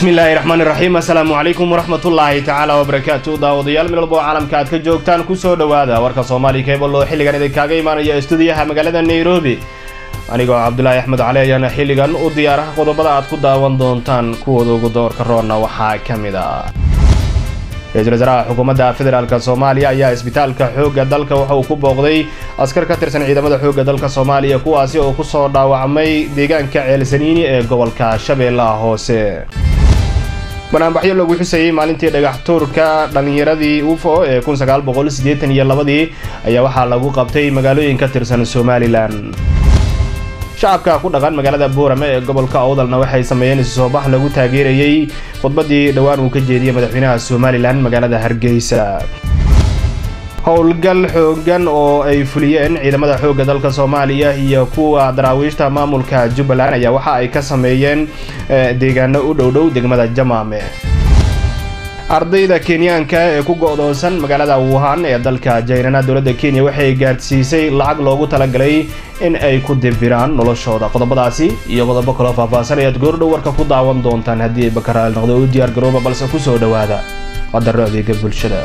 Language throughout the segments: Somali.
bismillaahi raxmaani raxiim assalaamu calaykum waraxmatullaahi tacaala wabarakaatu daawadayaal meel walba oo caalamka aad ka joogtaan kusoo dhowaada warka soomaaliya keebal oo xilligan idinkaaga imaanaya istuudiyaha magaalada nairobi anigoo cabdulaahi axmed cali ayaana xilligan u diyaaraha qodobada aad ku daawan doontaan kuwooda ugu doorka roonna waxaa ka mid ah ra-iisul wasaaraha xukuumadda federaalk soomaaliya ayaa isbitaalka xoogga dalka waxa uu ku booqday askar ka tirsan ciidamada xoogga dalka soomaaliya kuwaasi oo kusoo dhaawacmay deegaanka ceelsaniini ee gobolka shabeellaha hoose banaanbaxyo lagu xusayey maalintii dhagax tuurka dhallinyaradii ufo ee kun sagaal boqol siddeetan iyo labadii ayaa waxaa lagu qabtay magaalooyin ka tirsan somalilan shacabka ku dhaqan magaalada boorame ee gobolka awdalna waxay sameeyeen isu soo bax lagu taageerayey khudbaddii dhowaan uu ka jeediyey madaxweynaha somalilan magaalada hargeysa howlgal xoogan oo ay fuliyeen ciidamada xoogga dalka soomaaliya iyo kuwa daraawiishta maamulka jubbaland ayaa waxa ay ka sameeyeen deegaano u dhowdhow degmada jamaame ardayda kenyaanka ee ku go'doonsan magaalada wuhan ee dalka jaynana dowladda kenya waxay gaadhsiisay lacag loogu talagalay in ay ku dibiraan noloshooda qodobadaasi iyo qodobo kaloo faahfaahsan ayaad goordhow warka ku daawan doontaan haddii ay bakaraal noqdo u diyaar garooba balse kusoo dhowaada qadaro adeega bulshada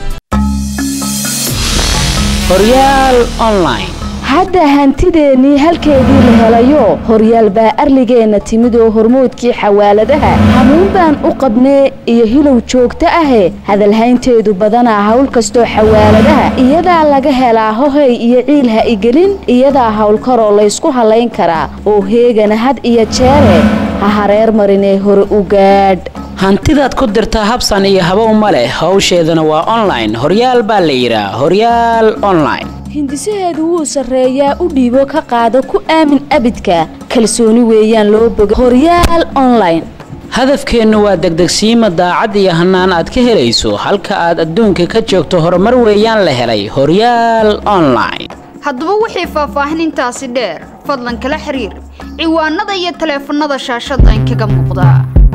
horyaal online hadda hantideennii halkeedii la helayo horyaal baa arligeenna timid oo hormoodkii xawaaladaha hamuun baan u qabnee iyo hilow joogto ahe hadalhaynteedu badanaa hawl kastoo xawaaladaha iyadaa laga helaa hohay iyo ciil ha igelin iyadaa howlkaroo laysku hallayn karaa oo heegana had iyo jeere ha hareer marinee hore u gaadh hantidaad ku dirtaa habsan iyo habow ma leh howsheedana waa online horyaal baa la yidhaa horyaal online hindisaheedu wuu sarreeyaa u dhiibo ka qaado ku aamin abidka kalsooni weeyaan loo boga horyaal online hadafkeennu waa degdegsiima daacad iyo hannaan aad ka helayso halka aad adduunka ka joogto horumar weeyaan la helay horyaal online haddaba wixii faahfaahinintaasi dheer fadlan kala xiriir ciwaanada iyo taleefannada shaashadda inkaga muuqda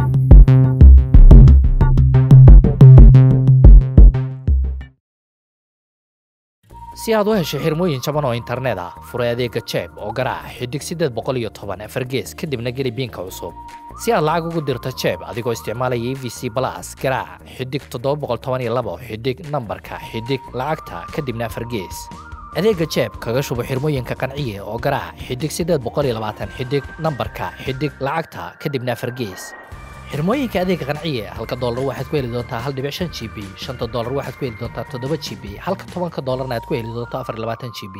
si aad u hesho xirmooyin jaban oo internet ah furay adeega jeeb oo garaaca xidig siddeed boqol iyo toban afar gees kadibna geli biinka cusub si aad lacag ugu dirto jeeb adigoo isticmaalaya e v c balas garaaca xidig toddoba boqol toban iyo labo xidig nambarka xidig lacagta kadibna afar gees adeega jeeb kaga shubo xirmooyinka qanciye oo garaaca xidig siddeed boqol iyo labaatan xidig nambarka xidig lacagta kadibna afar gees xirmooyinka adeega qanciye halka doolar waxaad ku heli doontaa hal dhibic shan g b shanta doolar waxaad ku heli doontaa toddoba g b halka tobanka doolarna aad ku heli doonto afar iyo labaatan g b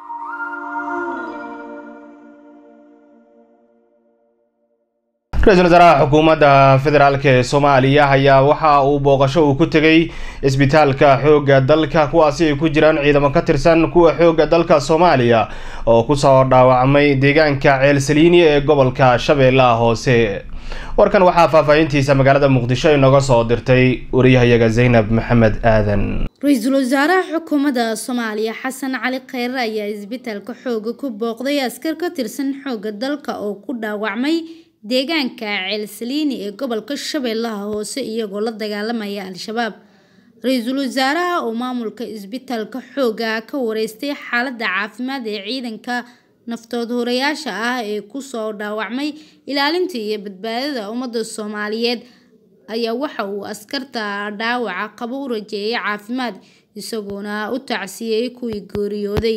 ra-iisul wasaaraha xukuumadda federaalk ee soomaaliya ayaa waxa uu booqasho uu ku tegey isbitaalka xoogga dalka kuwaasi ay ku jiraan ciidamo ka tirsan kuwa xoogga dalka soomaaliya oo kusoo dhaawacmay deegaanka ceelsaliini ee gobolka shabeellaha hoose warkan waxaa faahfaahintiisa magaalada muqdisho inooga soo dirtay wariyahayaga zaynab maxamed aadan ra-iisul wasaaraha xukuumadda soomaaliya xasan cali kheyre ayaa isbitaalka xooga ku booqday askar ka tirsan xoogga dalka oo ku dhaawacmay deegaanka ceelsaliini ee gobolka shabeellaha hoose iyagoo la dagaalamaya al-shabaab ra-iisul wasaaraha oo maamulka isbitaalka xooga ka wareystay xaaladda caafimaad ee ciidanka naftood horayaasha ah ee kusoo dhaawacmay ilaalinta iyo badbaadada ummadda soomaaliyeed ayaa waxa uu askarta dhaawaca qabo u rajeeyay caafimaad isagoona u tacsiyey kuwii geeriyooday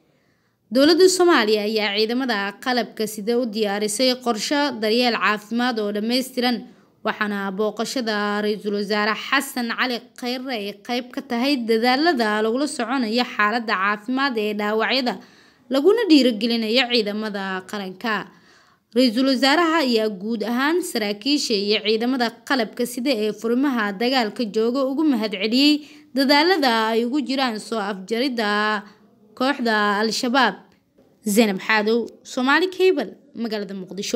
dowladda soomaaliya ayaa ciidamada qalabka sida u diyaarisay qorsho daryeel caafimaad oo dhammaystiran waxaana booqashada ra-iisul wasaare xasan cali kheyre ay qeyb ka tahay dadaalada lagula soconayo xaaladda caafimaad ee dhaawacyada laguna dhiirigelinayo ciidamada qaranka ra-iisul wasaaraha ayaa guud ahaan saraakiisha iyo ciidamada qalabka sida ee furimaha dagaalka jooga ugu mahadceliyey dadaalada ay ugu jiraan soo afjaridda kooxda al-shabaab zaynab xaadow soomaali cable magaalada muqdisho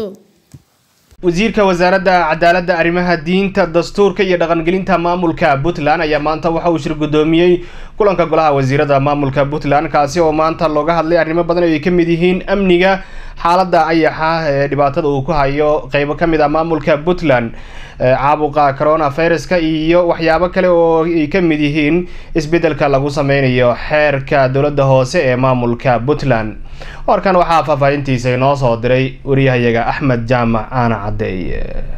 wasiirka wasaaradda cadaaladda arrimaha diinta dastuurka iyo dhaqangelinta maamulka puntland ayaa maanta waxa uu shir guddoomiyey kulanka golaha wasiirada maamulka puntland kaasi oo maanta looga hadlay arrimo badan oo ay ka mid yihiin amniga xaaladda ayaxa ee dhibaatada uu ku hayo qeybo ka mid ah maamulka puntland caabuqa corona viruska iyo waxyaabo kale oo ay ka mid yihiin isbeddelka lagu sameynayo xeerka dowladda hoose ee maamulka puntland warkan waxaa faahfaahintiisa inoo soo diray wariyahayaga axmed jaamac aana caddeeye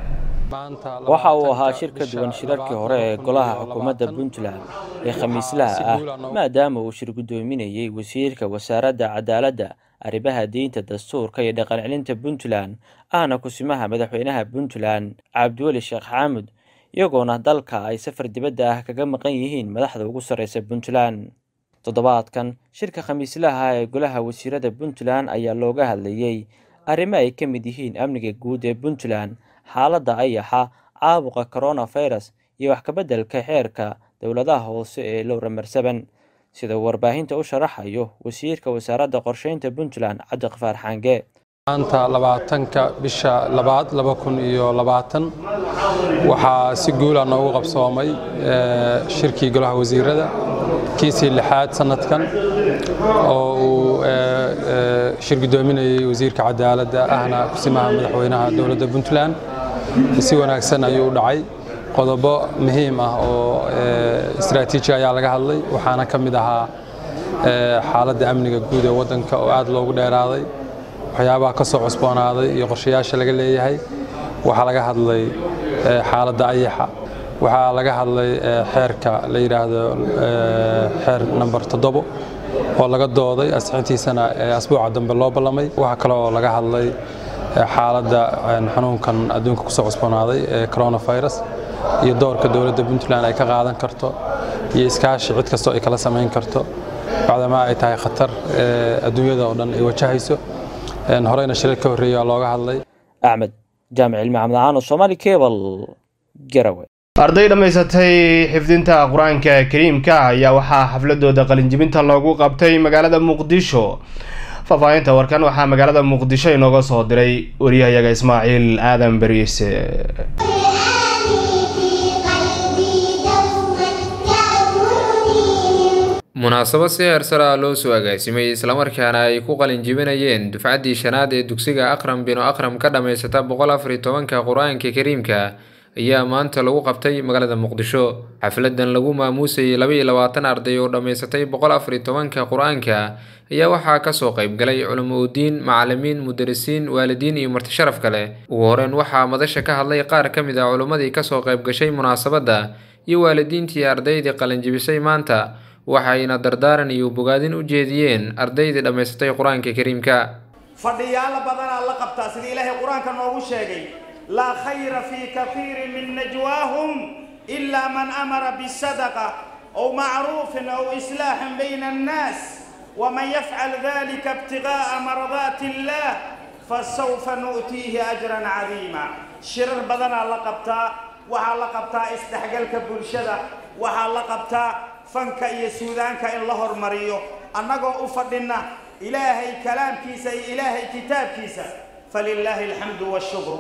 waxa uu ahaa shir ka duwan shirarkii hore ee golaha xukuumadda puntland ee khamiislaha ah maadaama uu shir guddoominayey wasiirka wasaaradda cadaaladda arrimaha diinta dastuurka iyo dhaqancelinta puntland ahna kusimaha madaxweynaha puntland cabdiweli sheekh xaamud iyagoona dalka ay safar dibadda ah kaga maqan yihiin madaxda ugu sarreysa puntland toddobaadkan shirka khamiislaha ee golaha wasiirada puntland ayaa looga hadlayey arrimo ay ka mid yihiin amniga guud ee puntland xaaladda ayaxa caabuqa coronafirus iyo wax kabeddelka xeerka dowladaha hoose ee lowra marsaban sida uu warbaahinta u sharaxayo wasiirka wasaaradda qorsheynta puntland cabdiqafaar xaange maanta labaatanka bisha labaad laba kun iyo labaatan waxaa si guula noogu qabsoomay shirkii golaha wasiirada kiisii lixaad sanadkan oo uu shir guddoominayey wasiirka cadaaladda ahna kusimaha madaxweynaha dowladda puntland si wanaagsan ayuu u dhacay qodobo muhiim ah oo istaraatiiji ayaa laga hadlay waxaana ka mid ahaa xaaladda amniga guud ee waddanka oo aad loogu dheeraaday waxyaabaha ka soo cusboonaaday iyo qorshayaasha laga leeyahay waxaa laga hadlay xaaladda ayaxa waxaa laga hadlay xeerka la yidhaahdo xeer namber toddobo oo laga dooday asixintiisana asbuuca dambe loo ballamay waxaa kale oo laga hadlay xaaladda xanuunkan adduunka kusoo cusboonaaday ee coronavirus iyo doorka dowladda puntland ay ka qaadan karto iyo iskaashi cid kastoo ay kala samayn karto bacdamaa ay tahay khatar adduunyada oo dhan ay wajahayso horeyna shirar ka horreeya looga hadlay axmed jaamic cilmi xamdacaan somaali cable garawe arday dhammaysatay xifdinta qur-aanka kariimka ayaa waxaa xafladooda qalinjibinta loogu qabtay magaalada muqdisho faahfaahinta warkan waxaa magaalada muqdisho inooga soo diray wariyahayaga ismaaciil aadan beriise munaasabad si heersar ah loo soo agaasimay islamarkaana ay ku qalin jibinayeen dufcaddii shanaad ee dugsiga aqram binu aqram ka dhammaysata boqol afar iyo tobanka qur-aanka kariimka ayaa maanta lagu qabtay magaalada muqdisho xafladan lagu maamuusayay laba iyo labaatan arday oo dhammaysatay boqol afar iyo tobanka qur-aanka ayaa waxaa kasoo qayb galay culamo udiin macalimiin mudarisiin waalidiin iyo marti sharaf kale ugu horeyn waxaa madasha ka hadlay qaar ka mid ah culimmadii kasoo qayb gashay munaasabadda iyo waalidiintii ardaydii qalinjibisay maanta waxayna dardaaran iyo bogaadin u jeediyeen ardaydii dhammaysatay qur-aanka kariimka fadhiyaalo badanaa la qabtaa sida ilaahay qur-aanka noogu sheegay laa khayra fii kahiirin min najwaahum ilaa man amara bisadaqa aw macruufin aw islaaxin bayna annaas waman yafcal dalika ibtigaaa mardaati illaah fasawfa nu'tiihi ajran cadiima shirar badanaa la qabtaa waxaa la qabtaa isdhexgalka bulshada waxaa la qabtaa fanka iyo suudaanka in la hormariyo annagoo u fadhinna ilaahay kalaamkiisa iyo ilaahay kitaabkiisa falilaahi alxamdu washukru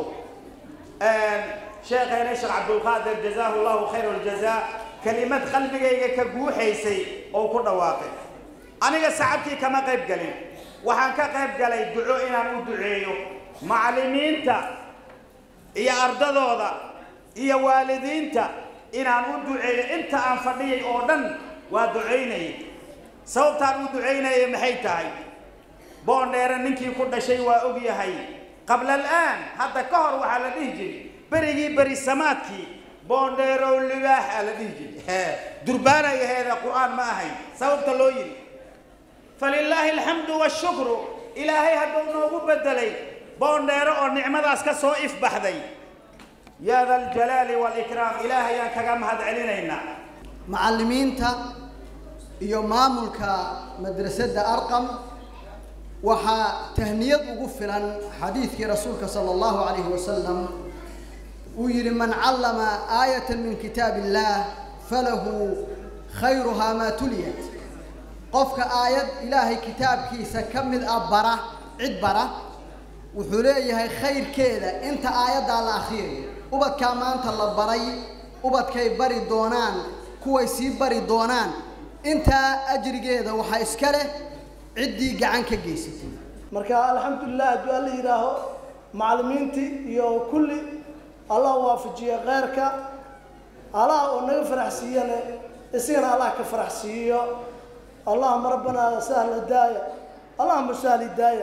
sheekheena sheekh cabdulqaadir jazaahu llahu khayr ljazaa kelimad qalbigayga ka guuxaysay oo ku dhawaaqay aniga sacabkii kama qayb galin waxaan ka qayb galay duco inaan u duceeyo macallimiinta iyo ardadooda iyo waalidiinta inaan u duceeyo inta aan fadhiyay oo dhan waa ducaynayay sababtaan u ducaynaya maxay tahay boondheere ninkii ku dhashay waa og yahay qabla alaan hadda ka hor waxaa la dhihi jiray berigii beri samaadkii boondheerow libaaxa la dhihi jiray durbaanay aheeda qur-aan ma ahayn sababta loo yidhi falilaahi alxamdu washukru ilaahay hadduu noogu bedelay boondheere oo nicmadaas ka soo ifbaxday yaa da aljalaali waalikraam ilaahayaan kaga mahad celinaynaa macallimiinta iyo maamulka madrasadda arqam waxaa tahniyad ugu filan xadiidkii rasuulka sala allahu calayhi wasalam uu yidhi man callama aayatan min kitaab illaah falahu khayruhaa maa tuliyat qofka aayad ilaahay kitaabkiisa ka mid ah bara cid bara wuxuu leeyahay khayrkeeda inta aayaddaa la akhriyayo ubadkaa maanta la baray ubadkay bari doonaan kuway sii bari doonaan intaa ajrigeeda waxaa iska leh ciddii gacan ka geysatay marka alxamdulilah hadduu alla yidhaaho macallimiintii iyo kulli allah waafajiya kheyrka allah oo naga faraxsiiyane isagana allah ka faraxsiiyo allahuma rabbanaa sahla daaya allahuma sahli daaya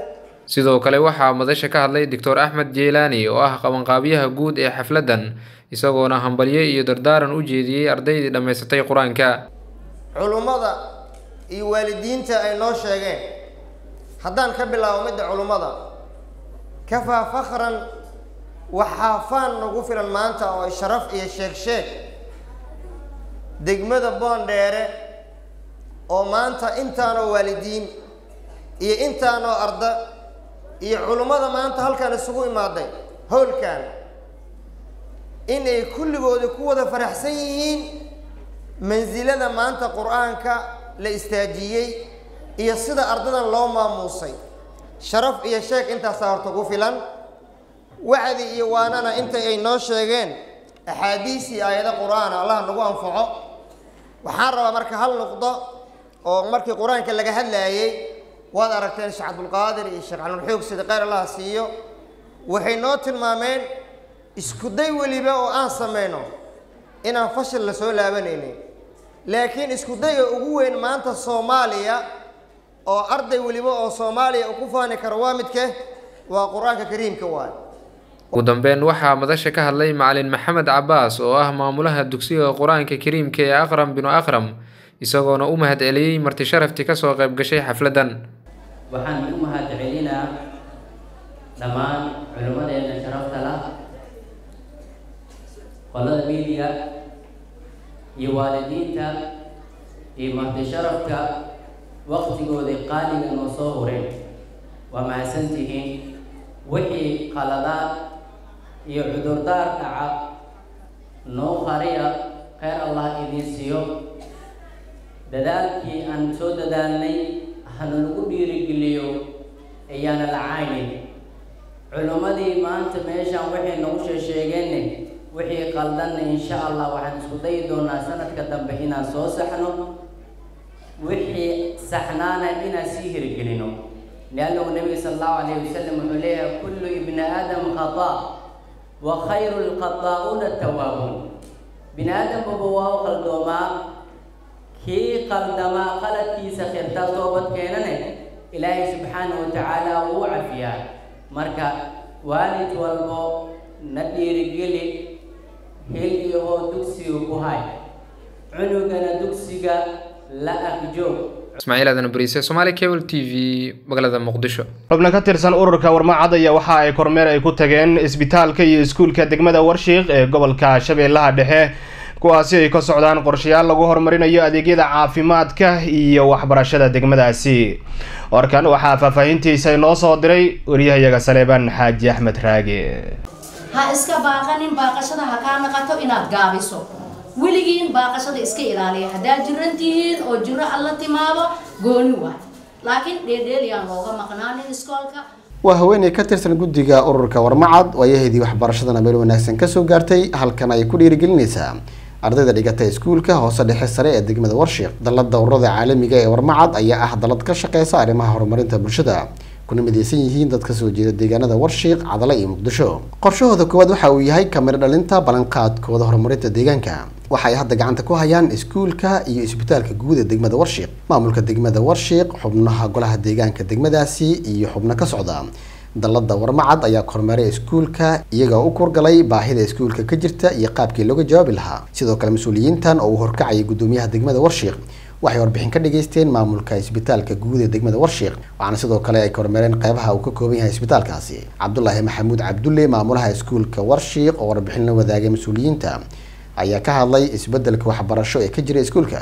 sidoo kale waxaa madasha ka hadlay doctor axmed jeelaani oo ah qabanqaabiyaha guud ee xafladdan isagoona hambalyo iyo dardaaran u jeediyey ardaydii dhammaysatay qur-aanka culummada iyo waalidiinta ay noo sheegeen haddaan ka bilaabo midda culummada kafaa fakhran waxaa faan nagu filan maanta oo sharaf iyo sheeg sheeg degmada boondheere oo maanta intaanoo waalidiin iyo intaanoo arda iyo culummada maanta halkan isugu imaaday howlkan inay kulligooda ku wada faraxsan yihiin mansilada maanta qur-aanka la istaajiyey iyo sida ardadan loo maamuusay sharaf iyo sheeg intaasaa horta ku filan wacdi iyo waanana inta ay noo sheegeen axaadiis iyo aayado qur-aana allah nagu anfaco waxaan rabaa marka hal nuqdo oo markii qur-aanka laga hadlaayey waad aragteen sheekh cabdulqaadir iyo sheekh calulxoog sida kheyr allah siiyo waxay noo tilmaameen isku day weliba oo aan sameyno inaan fashil la soo laabanaynin laakiin isku dayga ugu weyn maanta soomaaliya oo arday weliba oo soomaaliya uu ku faani karo waa midke waa qur-aanka kariimka waay ugu dambeyn waxaa madasha ka hadlay macalin maxamed cabaas oo ah maamulaha dugsiga qur-aanka kariimka ee aqram binu aqram isagoona u mahad celiyey marti sharaftii kasoo qayb gashay xafladdan waxaan u mahad celinaa dhammaan culimmadeena sharafta lah qolada miidiya iyo waalidiinta iyo marti sharafka waqtigooda qaaliga noo soo hureen waa mahadsantihiin wixii qaladaad iyo cudurdaar dhaca noo qariya kheyr allah idiin siiyo dadaalkii aan soo dadaalnay hana lagu dhiirigeliyo ayaana la caynin culimmadii maanta meeshaan waxay nagu sheesheegeenne wixii qaldanna insha allah waxaan isku dayi doonaa sanadka dambe inaan soo saxno wixii saxnaana inaan sii hirgelino liannahu nabiga sala allahu calayhi wasalam wuxuu leeyahay kullu ibni aadam khata wa khayru lkhataa'uuna tawaabuun bini aadambaba waa u qaldoomaa kii qaldamaa qaladkiisa khirtaa toobad keenane ilaahay subxaanahu watacaala wuu cafiyaa marka waalid walbo na dhiirigeli hil iyo hoo dugsiga ku hay cunugana dugsiga la agjoog ismaaciil aadan bariise somaali cable t v magaalada muqdisho xubno ka tirsan ururka warmacad ayaa waxa ay kormeer ay ku tageen isbitaalka iyo iskuulka degmada warshiiq ee gobolka shabeellaha dhexe kuwaasi ay ka socdaan qorshayaal lagu horumarinayo adeegyada caafimaadka iyo waxbarashada degmadaasi warkan waxaa faahfaahintiisa inoo soo diray wariyahayaga saleebaan xaaji axmed raage ha iska baaqanin baaqashada ha kaa naqato inaad gaabiso weligiin baaqashada iska ilaaliya haddaad jiran tihiin oo jiro alla timaado gooni waay laakiin dheeldheelyaan looga maqnaanin iskoolka waa haweeney ka tirsan guddiga ururka warmacad waayaheedii waxbarashadana meel wanaagsan kasoo gaartay halkan ay ku dhiirigelinaysaa ardayda dhigata iskuulka hoose dhexe sare ee degmada warshiiq dalada ururada caalamiga ee warmacad ayaa ah dalad ka shaqeysa arrimaha horumarinta bulshada kuna midaysan yihiin dad kasoo jeeda deegaanada warshiiq cadale iyo muqdisho qorshahooda koowaad waxa uu yahay kamiro dhalinta ballanqaadkooda horumarinta deegaanka waxa ay hadda gacanta ku hayaan iskuulka iyo isbitaalka guud ee degmada warshiiq maamulka degmada warshiiq xubnaha golaha deegaanka degmadaasi iyo xubno ka socda dalada warmacad ayaa kormeeray iskuulka iyagoo u kurgalay baahida iskuulka ka jirta iyo qaabkii looga jawaabi lahaa sidoo kale mas-uuliyiintan oo uu horkacayay gudoomiyaha degmada warshiiq waxay warbixin ka dhageysteen maamulka isbitaalka guud ee degmada warshiiq waxaana sidoo kale ay kormeereen qeybaha uu ka kooban yahay isbitaalkaasi cabdulaahi maxamuud cabdulle maamulaha iskuulka warshiiq oo warbixin la wadaagay mas-uuliyiinta ayaa ka hadlay isbedelka waxbarasho ee ka jira iskuulka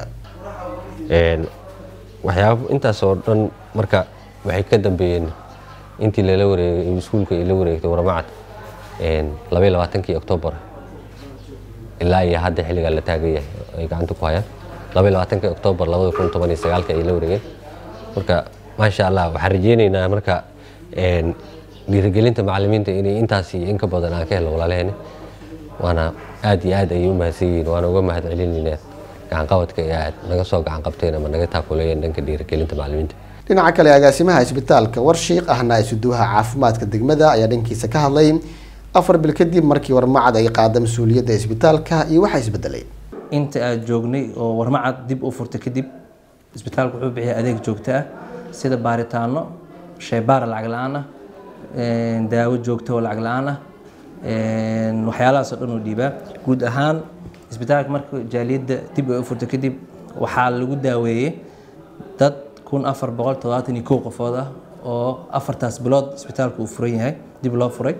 waxyaaba intaas oo dhan marka waxay ka dambeeyeen intii lala wareegay iskuulka ay la wareegtay warmacad labaiy labaatankii oktoobar ilaa iyo hadda xilligaa la taagan yahay ay gacanta ku hayaan labaiy labaatankii oktoobar labada kun toban iyo sagaalka ay la wareegeen marka maasha allah waxaan rajeyneynaa marka dhiirigelinta macalimiinta inay intaas iyo in ka badan aan ka helno walaalaheena waana aad iyo aad ayay u mahadsan yihiin waana uga mahad celinaynaa gacanqabadka ee aad naga soo gacan qabteen ama naga taakuleeyeen dhanka dhiirigelinta macalimiinta dhinaca kale agaasimaha isbitaalka warshiiq ahna isuduwaha caafimaadka degmada ayaa dhankiisa ka hadlay afar bil kadib markii warmacad ay qaada mas-uuliyadda isbitaalka iyo waxaa isbedelay inta aad joognay oo warmacad dib u furtay kadib isbitaalku wuxuu bixiya adeeg joogto ah sida baaritaano shaybaar lacag la-aan ah daawo joogto oo lacag la-aan ah waxyaalahaasoo dhan uu dhiibaa guud ahaan isbitaalka marka jaaliyadda dib ay u furto kadib waxaa lagu daaweeyey dad kun afar boqol todobaatan iyo kow qofood ah oo afartaas bilood isbitaalka uu furan yahay dib loo furay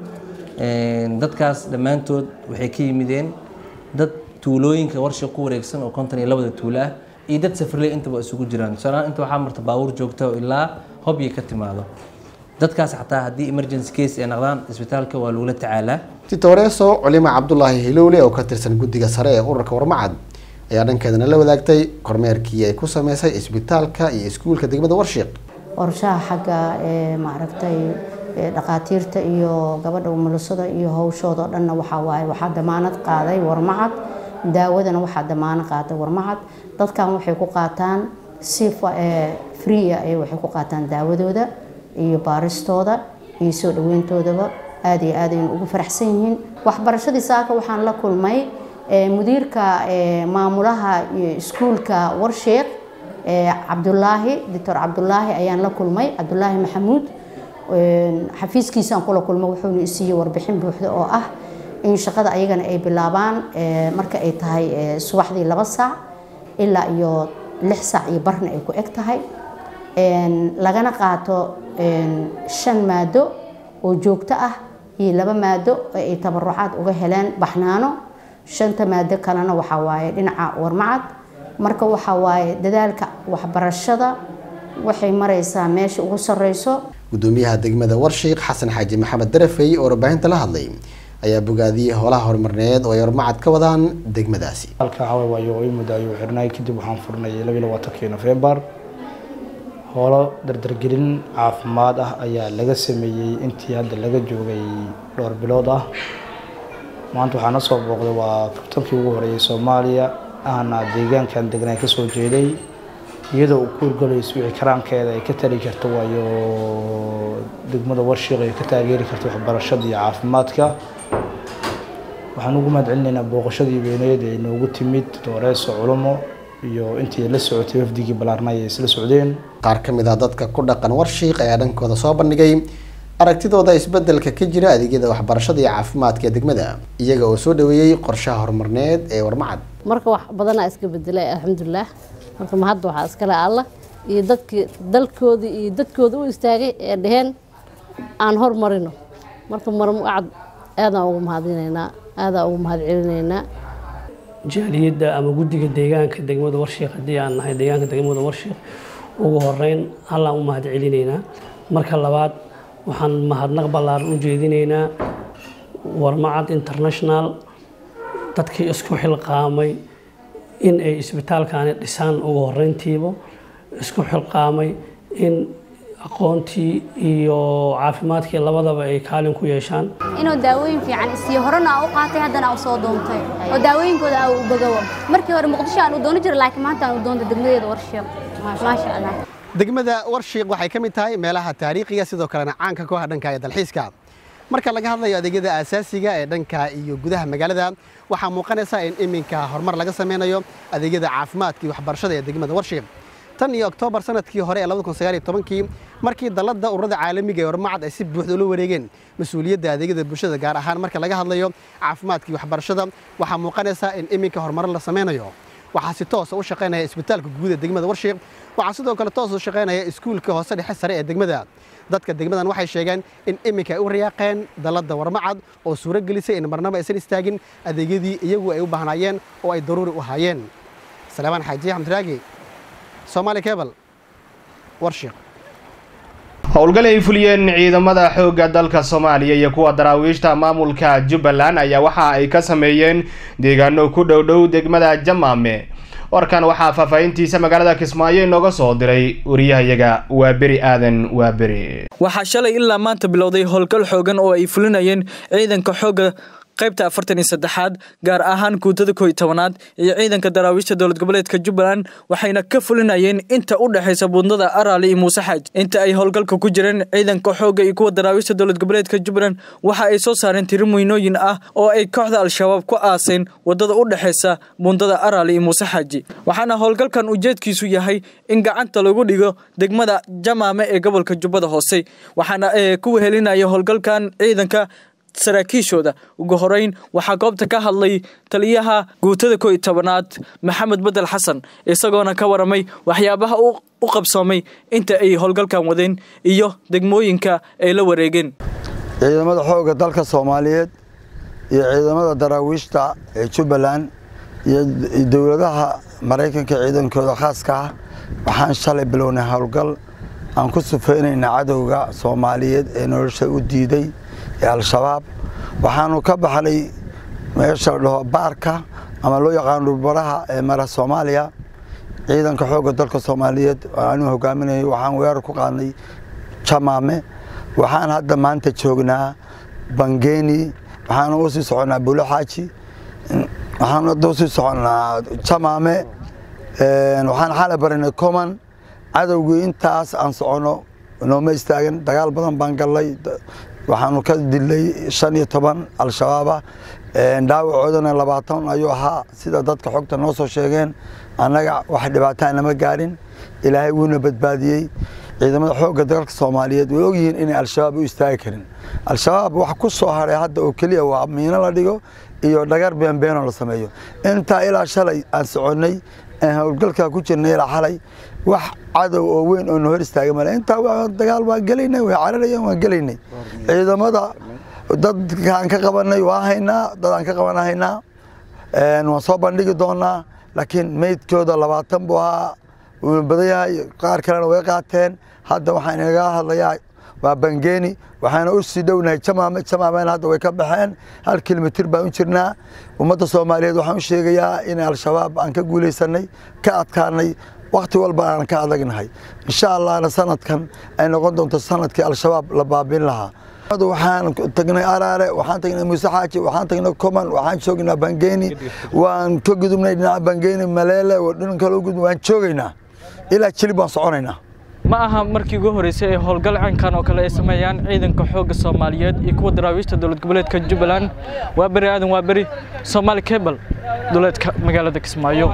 dadkaas dhammaantood waxay ka yimideen dad tuulooyinka warsha ku wareegsan oo konton iyo labada tuulo ah iyo dad safrley intaba isugu jiraan tusaalahaan inta waxaa marta baabuur joogta oo ilaa hobyo ka timaado dadkaas xataa haddii emergency case ay noqdaan isbitaalka waa lagula tacaalaa titoreso culima cabdulaahi hilowle oo ka tirsan guddiga sare ee ururka warmacad ayaa dhankeedana la wadaagtay kormeerkii ay ku sameysay isbitaalka iyo iskuulka degmada warshiiq qorshaha xagga maaragtay dhakhaatiirta iyo gabadha umulisada iyo hawshooda oo dhanna waxaa waaye waxaa damaanad qaaday warmacad daawadana waxaa damaanad qaaday warmacad dadkan waxay ku qaataan si free ay waxay ku qaataan daawadooda iyo baaristooda iyo soo dhaweyntoodaba aad iyo aad aynu ugu faraxsan yihiin waxbarashadii saaka waxaan la kulmay mudiirka maamulaha iskuulka warsheeq cabdulaahi doctor cabdulaahi ayaan la kulmay cabdulaahi maxamuud xafiiskiisaan kula kulmay wuxuuna isiiyey warbixin buuxda oo ah in shaqada ayagana ay bilaabaan marka ay tahay subaxdii laba saac ilaa iyo lix saac iyo barna ay ku eg tahay lagana qaato shan maado oo joogto ah iyo laba maado oo ay tabarucaad uga heleen baxnaano shanta maado kalena waxaa waaye dhinaca warmacad marka waxaa waaye dadaalka waxbarashada waxay maraysaa meesha ugu sareyso gudoomiyaha degmada warshiiq xasan xaaji maxamed darafey oo warbaahinta la hadlay ayaa bogaadiyey howlaha horumarineed oo ay warmacad ka wadaan degmadaasi halka caway waayo ii muddo ayuu xirnay kadib waxaan furnay laba iyo labaatankii nofembar howlo dardargelin caafimaad ah ayaa laga sameeyey intii hadda laga joogay dhowr bilood ah maanta waxaa na soo booqday waa kabtankii ugu horeeyay soomaaliya ahna deegaankan degnaa ka soo jeeday iyadoo uu ku urgalayso wixii karaankeeda ay ka tari karto waayo degmada warshiiq ay ka taageeri karto waxbarashada iyo caafimaadka waxaan ugu mahad celinaynaa booqashadii weyneed ee noogu timid dooreeso culumo iyo intii la socotay wafdigii ballaarnay ay isla socdeen qaar ka mid ah dadka ku dhaqan warshiiq ayaa dhankooda soo bandhigay aragtidooda isbedelka ka jira adeegyada waxbarashada iyo caafimaadka ee degmada iyaga oo soo dhaweeyey qorshaha horumarneed ee warmacad marka wax badanaa iska bedelay alxamdulilah marka mahadda waxaa iskale allah iyo dadkii dalkoodii iyo dadkooda u istaagay ee dheheen aan hormarino marka marmucad aadaan ugu mahadinaynaa aadaan ugu mahad celinaynaa jaaliyadda ama guddiga deegaanka degmada warshiiq haddii aan nahay deegaanka degmada warshiiq ugu horeyn hallaan u mahad celinaynaa marka labaad waxaan mahadnaq ballaaran u jeedinaynaa warmacad international dadkii isku xilqaamay in ay isbitaalkaani dhisaan ugu horeyntiiba isku xilqaamay in aqoontii iyo caafimaadkii labadaba ay kaalin ku yeeshaan inuu daawooyin fiican isiyo horena aa u qaatay haddana aa u soo doontay oo daawooyinkooda aa u bogowo markii hore muqdisho aan u doono jiray laakiin maanta aan u doonta degmadeeda warshiiq maasha allah degmada warshiiq waxay ka mid tahay meelaha taariikhiga sidoo kalena caanka ku ah dhanka dalxiiska marka laga hadlayo adeegyada aasaasiga ee dhanka iyo gudaha magaalada waxaa muuqanaysa in iminka horumar laga sameynayo adeegyada caafimaadka iyo waxbarashada ee degmada warshiiq tan iyo oktoobar sanadkii hore ee kii markii dalladda ururada caalamiga ee warmacad ay si buuxda ula wareegeen mas-uuliyadda adeegyada bulshada gaar ahaan marka laga hadlayo caafimaadka iyo waxbarashada waxaa muuqanaysa in iminka horumaro la sameynayo waxaa si toosa u shaqaynaya isbitaalka guud ee degmada warshiiq waxaa sidoo kale toos u shaqaynaya iskuulka hoose dhexe sare ee degmada dadka degmadan waxay sheegeen in iminka ay u riyaaqeen dalladda warmacad oo suuro gelisay in marnaba aysan istaagin adeegyadii iyagu ay u baahnaayeen oo ay daruuri u haayeen salaamaan xaaji axmed raagi soomaali cebal warshiiq howlgal ay fuliyeen ciidamada xoogga dalka soomaaliya iyo kuwa daraawiishta maamulka jubbaland ayaa waxa ay ka sameeyeen deegaano ku dhow dhow degmada jamaame warkan waxaa faahfaahintiisa magaalada kismaayo inooga soo diray wariyahayaga waa beri aadan waa beri waxaa shalay ilaa maanta bilowday howlgal xoogan oo ay fulinayeen ciidanka xoogga qaybta afartan iyo saddexaad gaar ahaan guutada koo iyo tobanaad iyo ciidanka daraawiishta dowlad goboleedka jubbaland waxayna ka fulinayeen inta u dhexaysa buundada araali iyo muuse xaaj inta ay howlgalka ku jireen ciidanka xoogga iyo kuwa daraawiishta dowlad goboleedka jubbaland waxa ay soo saareen tiro muynooyin ah oo ay kooxda al-shabaab ku aaseen wadada u dhexaysa buundada araali iyo muuse xaaji waxaana howlgalkan ujeedkiisu yahay in gacanta lagu dhigo degmada jamaame ee gobolka jubbada hoose waxaana ku wehelinaya howlgalkan ciidanka saraakiishooda ugu horeyn waxaa goobta ka hadlay taliyaha guutada koo iyo tobanaad maxamed bedel xasan isagoona ka waramay waxyaabaha u qabsoomay inta ay howlgalkan wadeen iyo degmooyinka ay la wareegeen ciidamada xoogga dalka soomaaliyeed iyo ciidamada daraawiishta ee jubbaland iyo dowladaha maraykanka ciidankooda khaaska ah waxaan shalay bilownay howlgal aan ku sufeynayna cadowga soomaaliyeed ee nolosha u diiday ee al-shabaab waxaanu ka baxnay meesha la dhaho baarka ama loo yaqaano dhulbaraha ee mara soomaaliya ciidanka xoogga dalka soomaaliyeed anuu hogaaminayay waxaan weerar ku qaadnay jamaame waxaan hadda maanta joognaa bangeeni waxaanu u sii soconnaa bulo xaaji waxaan hadda usii soconnaa jamaame waxaan xalay barinay coman cadowgii intaas aan soconno nooma istaagan dagaal badan baan gallay waxaanu ka dilay shan iyo toban al-shabaaba dhaawacoodana labaatan ayuu ahaa sida dadka xogta noo soo sheegeen annaga wax dhibaataa nama gaarin ilaahay wuuna badbaadiyey ciidamada xoogga dalka soomaaliyeed way ogyihiin inay al-shabaab u istaagi karin al-shabaab wax ku soo haray hadda oo keliya waa miino la dhigo iyo dhagar beenbeeno la sameeyo intaa ilaa shalay aan soconnay aan howlgalkaa ku jirnay ilaa xalay wax cadow oo weyn oo na hor istaagay male intaa dagaal waan gelaynay way cararayeen waan gelaynay ciidamada dadkaan ka qabanay waa haynaa dadaan ka qaban haynaa waan soo bandhigi doonaa laakiin meydkooda labaatan buu ahaa wuuna badan yahay qaar kalena way qaateen hadda waxaan inaga hadlayaa waa bangeeni waxaana u sii dhownahay jamaame jamaamena hadda way ka baxeen hal kilomitir baan u jirnaa ummadda soomaaliyeed waxaan u sheegayaa in al-shabaab aan ka guulaysanay ka adkaanay wakti walba aan ka adagnahay insha allahna sanadkan ay noqon doonto sanadkii al-shabaab la baabin lahaa waxaan tagnay araare waxaan tagnay muuse xaaji waxaan tagnay coman waxaan joognaa bangeeni waan ka gudubnay dhinaca bangeeni maleele dhinanka loo gudub waan joogaynaa ilaa jilib waan soconaynaa ma aha markii ugu horeysay ee howlgal caynkan oo kale ay sameeyaan ciidanka xoogga soomaaliyeed iyo kuwa daraawiishta dowlad goboleedka jubbaland waa beri aadan waa beri soomaali cable dowleedka magaalada kismaayo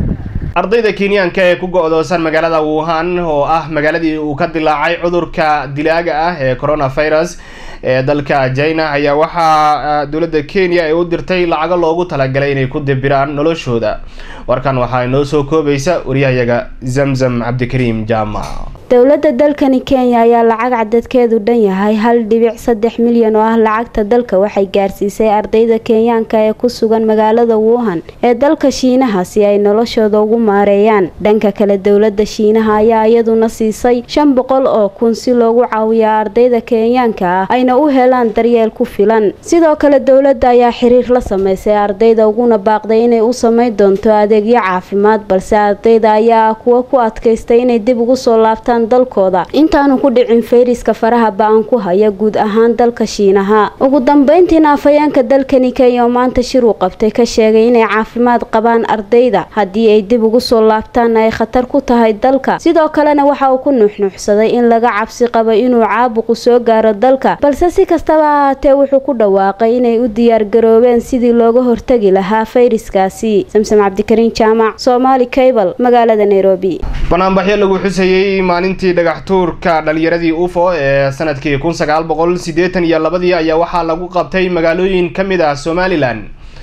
ardayda kenyaanka ee ku go-doosan magaalada wuhan oo ah magaaladii uu ka dilaacay cudurka dilaaga ah ee coronavirus ee dalka china ayaa waxaa dowladda kenya ay u dirtay lacago loogu talagalay inay ku dibiraan noloshooda warkan waxaa inoo soo koobaysa waryahayaga zamzam cabdikariim jaamac dowladda dalkani kenya ayaa lacag cadadkeedu dhan yahay hal dhibic saddex milyan oo ah lacagta dalka waxay gaarsiisay ardayda kenyaanka ee ku sugan magaalada wuhan ee dalka shiinaha si ay noloshooda ugu maareeyaan dhanka kale dowladda shiinaha ayaa iyaduna siisay shan boqol oo kun si loogu caawiya ardayda kenyaanka ah ayna u helaan daryeel ku filan sidoo kale dowladda ayaa xiriir la sameysay ardayda uguna baaqday inay u sameyn doonto adeegyo caafimaad balse ardayda ayaa ah kuwa ku adkaystay inay dib ugu soo laabtaan dalkooda intaanu ku dhicin fayriska faraha ba-an ku haya guud ahaan dalka shiinaha ugu dambeyntiina afhayeenka dalkani kenya oo maanta shir uu qabtay ka sheegay inay caafimaad qabaan ardayda haddii ay dib ugu soo laabtaanna ay khatar ku tahay dalka sidoo kalena waxa uu ku nuuxnuuxsaday in laga cabsi qabo inuu caabuqu soo gaaro dalka balse si kastaba ha ahaatee wuxuu ku dhawaaqay inay u diyaargaroobeen sidii looga hortagi lahaa fayriskaasi samsam cabdikariin jaamac soomaali cable magaalada nairobi banaanbaxyo lagu xusayey maalintii dhagax tuurka dhalinyaradii ufo ee sanadkii kun sagaal boqol siddeetan iyo labadii ayaa waxaa lagu qabtay magaalooyin ka mid ah somalilan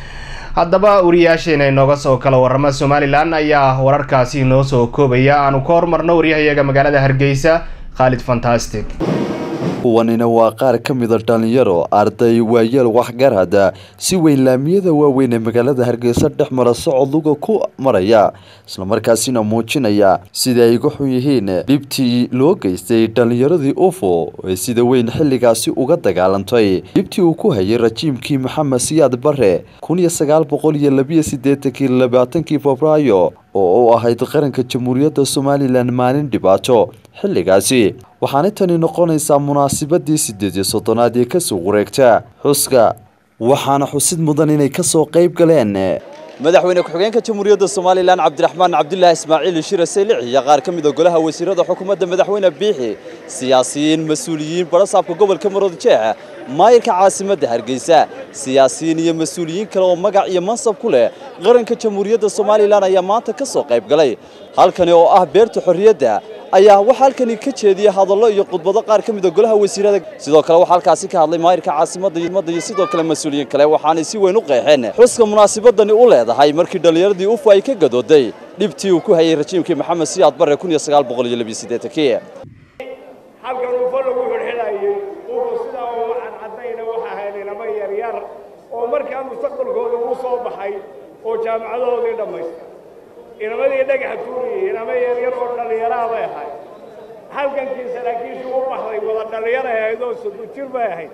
haddaba wariyaasheena inooga soo kala warama somalilan ayaa wararkaasi inoo soo koobaya aanu ka hormarno waryahayaga magaalada hargeysa khaalid fantastic kuwanina waa qaar ka mida dhalinyaro arday waayeel waxgarada si weyn laamiyada waaweyn ee magaalada hargeysa dhex mara socod luga ku maraya islamarkaasina muujinaya sida ay uga xun yihiin dhibtii loo geystay dhalinyaradii ufo ee sida weyn xilligaasi uga dagaalantay dhibtii uu ku hayay rajiimkii maxamed siyaad bare kun iyo sagaal boqol iyo labiyo sideetankii labaatankii febraayo oo u ahayd qaranka jamhuuriyadda somalilan maalin dhibaato xilligaasi waxaana tani noqonaysaa munaasabadii sideed iyo soddonaad ee kasoo wareegta xuska waxaana xusid mudan inay ka soo qayb galeen madaxweyne ku-xigeenka jamhuuriyadda somalilan cabdiraxmaan cabdulaahi ismaaciil shire seylici iyo qaar ka mid a golaha wasiirada xukuumadda madaxweyne biixi siyaasiyiin mas-uuliyiin barasaabka gobolka maroodijeex maayirka caasimadda hargeysa siyaasiyiin iyo mas-uuliyiin kale oo magac iyo mansab ku leh qaranka jamhuuriyadda somalilan ayaa maanta ka soo qayb galay halkani oo ah beerta xorriyadda ayaa waxaa halkani ka jeediyey hadallo iyo khudbado qaar ka mid a golaha wasiirada sidoo kale waxaa halkaasi ka hadlay maayirka caasimadda iyo sidoo kale mas-uuliyiin kale waxaanay si weyn u qeexeen xuska munaasabadani u leedahay markii dhallinyaradii ufa ay ka gadooday dhibtii uu ku hayay rajiimkii maxamed siyaad barre kun iyo sagaal boqol iyo labiyo siddeetankii halkan ufa lagu xidhxidhayay ufu sidaa uma cadcadayna waxa ahayd inama yaryar oo markaa mustaqbalkooda uu soo baxay oo jaamacadahoodii dhammaystay inamadii dhagaxa tuuriyey inama yaryar oo dhallinyaraha bay ahayd halgankii saraakiishu u baxday wada dhallinyara ahayd oo soddon jir bay ahayd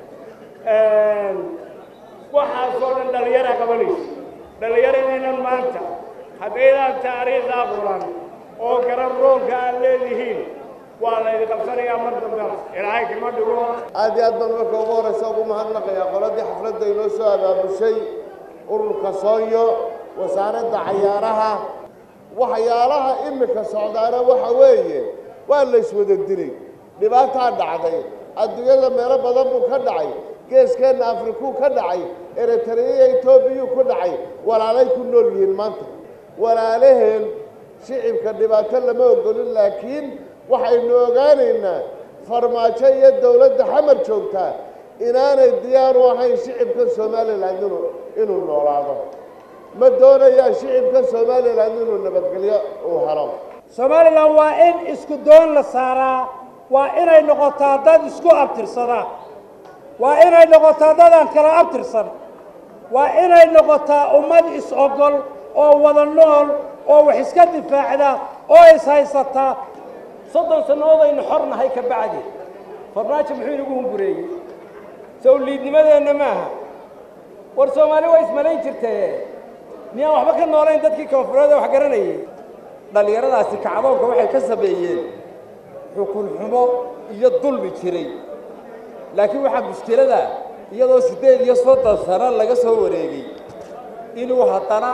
waxaasoo dhan dhallinyara qabanaysa dhallinyaradeenan maanta haddaydaan taariikhdaa furan oo garan roonka aad leedihiin waa laydin qabsanayaa mar dambena ilaahay kama dhigo aad iyo aad baan marka ugu horraysa ugu mahadnaqayaa qoladii xafladda inoo soo abaabushay ururka soonyo wasaaradda cayaaraha waxyaalaha imika socdaana waxa weeye waa layswada dilay dhibaataa dhacday adduunyada meelo badan buu ka dhacay geeskeenna afrikuu ka dhacay eritreya etoobiyuu ku dhacay walaalay ku nool yihiin maanta walaalaheen shicibka dhibaato lama ogolin laakiin waxaynu ogaanaynaa farmaajo iyo dowladda xamar joogtaa inaanay diyaar u ahayn shicibka somalilan inuu inuu noolaado ma doonayaa shicibka somalilan inuu nabadgelyo uu helo somalilan waa in isku doon la saaraa waa inay noqotaa dad isku abtirsada waa inay noqotaa dadaan kala abtirsan waa inay noqotaa ummad is-ogol oo wada nool oo wax iska difaacda oo is-haysataa soddon sannadoodaynu xor nahay ka bacdi farmaajo muxuu inagu humbureeyey sawliidnimadeenna maaha war soomaali waa ismalayn jirtee miyaan waxba ka noolayn dadkii koonfureed wax garanayay dhallinyaradaasi kacdoonka waxay ka sameeyeen xukun xumo iyo dulmi jiray laakiin waxaa mushkilada iyadoo siddeed iyo soddon sano laga soo wareegay inuu haddana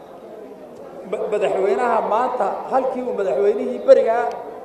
madaxweynaha maanta halkii uu madaxweynihii berigaa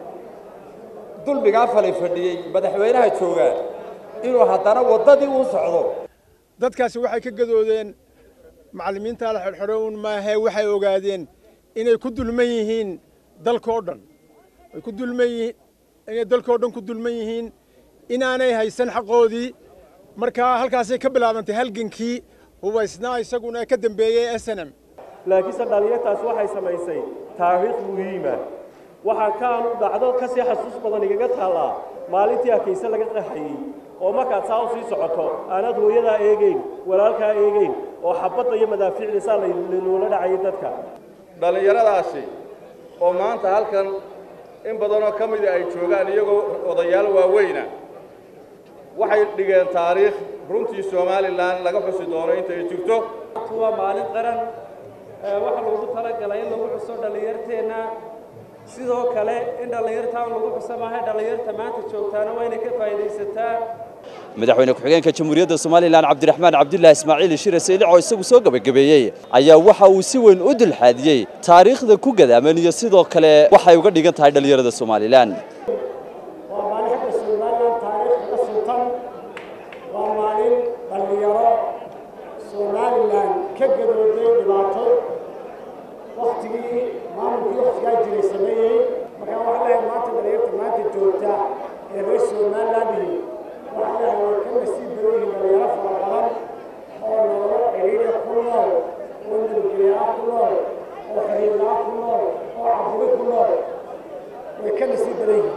dulmigaa falay fadhiyey madaxweynaha joogaa inuu haddana waddadii uu socdo dadkaasi waxay ka gadoodeen macallimiinta la xidhxidho un maahe waxay ogaadeen inay ku dulman yihiin dalkoo dhan ay ku dulman yihiin inay dalkoo dhan ku dulman yihiin inaanay haysan xaqoodii markaa halkaasay ka bilaabantay halgankii hubaysnaa isaguna ka dambeeyey snm laakiinse dhallinyartaas waxay samaysay taariikh muhiima waxaa kaanu dhacdo ka sii xasuus badan igaga taallaa maalintii akayse laga qaxayey oo markaad saa u sii socoto aanaad hooyadaa eegeyn walaalkaa eegeyn oo xabadda iyo madaafiicda saa loola dhacayay dadka dhallinyaradaasi oo maanta halkan in badanoo ka mida ay joogaan iyagoo odayaal waaweyna waxay dhigeen taariikh runtii somalilan laga xusi doono inta ay jirto waa maalin qaran waxa loogu talagalay in lagu xuso dhallinyarteenna sidoo kale in dhallinyartaan lagu xuso maaha dhallinyarta maanta joogtaana waa inay ka faa'iidaysataa madaxweyne ku-xigeenka jamhuuriyadda somalilan cabdiraxmaan cabdulaahi ismaaciil shire seylic oo isagu soo gebagabeeyey ayaa waxa uu si weyn u dulxaadiyey taariikhda ku gadaaman iyo sidoo kale waxay uga dhigan tahay dhallinyarada somalilan waa maalin xagga somalilan taariikh ka sultan waa maalin dhallinyaro somalilan ka gadooday dhibaato waktigii maamulkii waktigaa jiray sameeyey markaa waxaa leeyahay maanta dhallinyarta maanta joogta ee reer somaliland waxaa leeyahay way ka nasiib badan yihiin dhallinyaro fara badan oo nololo ciriiriya ku nool oo nabadgelyaa ku nool oo xiriirlaa ku nool oo caburi ku nool way ka nasiib badan yihiin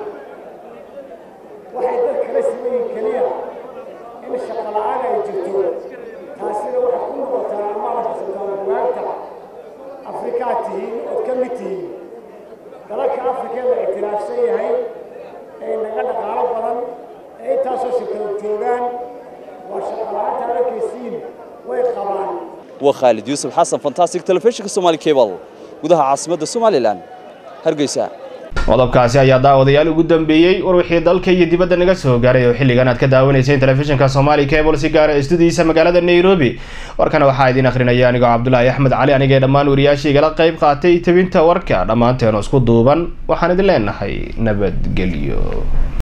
waxay dad kala siman yihiin keliya in shaqo la'aan ay jirto taasina waxay ku noqotaa ama la xasuutaa bugaagta afrikaa tihiin ood ka mid tihiin dalalka afrika la ictiraafsan yahay ee naga dhaqaalo badan ee intaasoo shirkado joogaan waa shaqo la'aanta arkaysiin way qabaan waa khaalid yuusuf xasan fantastic telefishinka somali cable gudaha caasimadda somalilan hargeysa qodobkaasi ayaa daawadayaal ugu dambeeyey war wixii dalka iyo dibadda naga soo gaaray oo xilligan aad ka daawanayseen telefishinka Somali Cable si gaar ah studiisa magaalada Nairobi warkana waxaa idin akhrinaya anigoo Cabdullaahi Axmed Cali anigee dhammaan wariyaashii igala qayb qaatay tabinta warka dhammaanteen isku duuban waxaan idin leenahay nabadgelyo